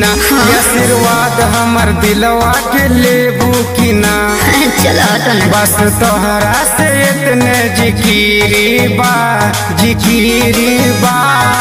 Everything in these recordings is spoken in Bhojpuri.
ना ये आशीर्वाद हमर दिलवा के लेबू की ना चलो हटो ना बस तोहरा से इतने जिकिरी बा जिकिरी बा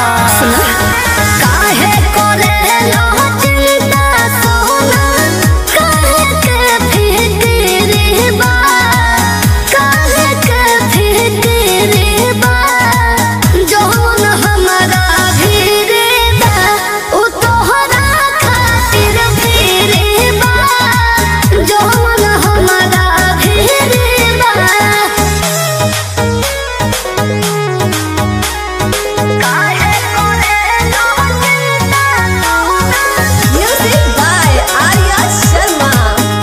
काहे करे लो चिंता सोना काहे के फिक्री बा काहे के फिक्री बा जौन हमरा भीरे बा उ तोहरा खातिर भीरे बा जौन हमरा भीरे बा काहे करे लो चिंता Music by Arya Sharma.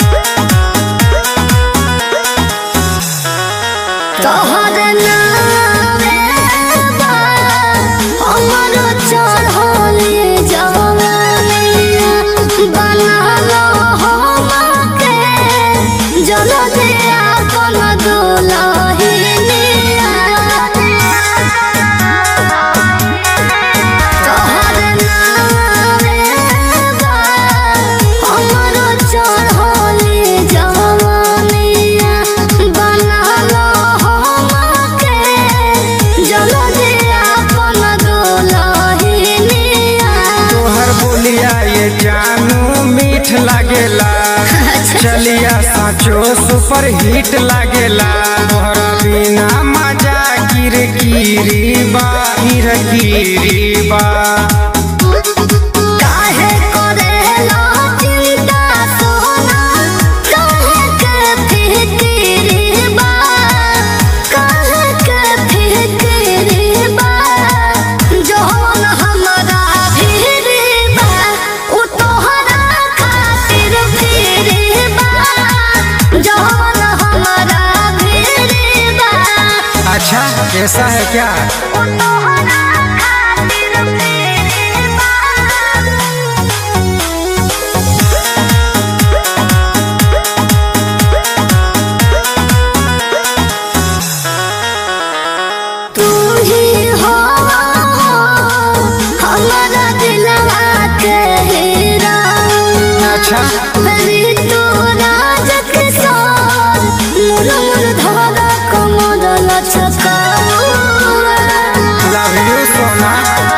तोहर नामे बा हमर चढ़ले जवानिया बनालो हमके जलदिया कोन दुलहिनिया तोहर नामे बा हमर चढ़ले जवानिया बनालो हमके जलदिया कोन दुलहिनिया तोहर बोलिया ये जानू मीठ लागेला चलिया साचो सुपर हिट लागेला तोहरा बिना मजा गिर गिरी बा गिर गिरी बा काहे करे लो चिंता सोना काहे के फिक्री बा काहे के फिक्री बा जौन हमरा भीरी बा उ तोहरा खातिर भीरी बा जौन हमरा भीरी बा अच्छा कैसा है क्या उ तोहरा खातिर भीरी बा तू ही हो हमारा दिलवा के हीरा अच्छा मेरी तू राज किशोर मुर मुर धारा कमर लचका लव यू सोना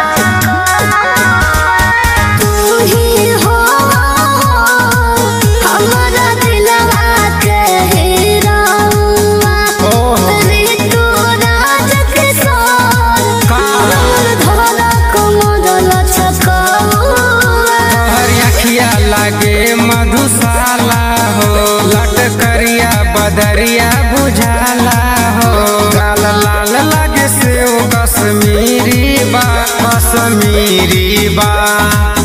तू ही हो हमारा दिलवा के हीरा ओहो मेरी तू राज किशोर का धारा कमर लचका तोहर अखिया लागे मधुशाला हो लटकरिया बदरिया बुझाला हो लाल लाल लागे से कश्मीरी बा कश्मीरी बा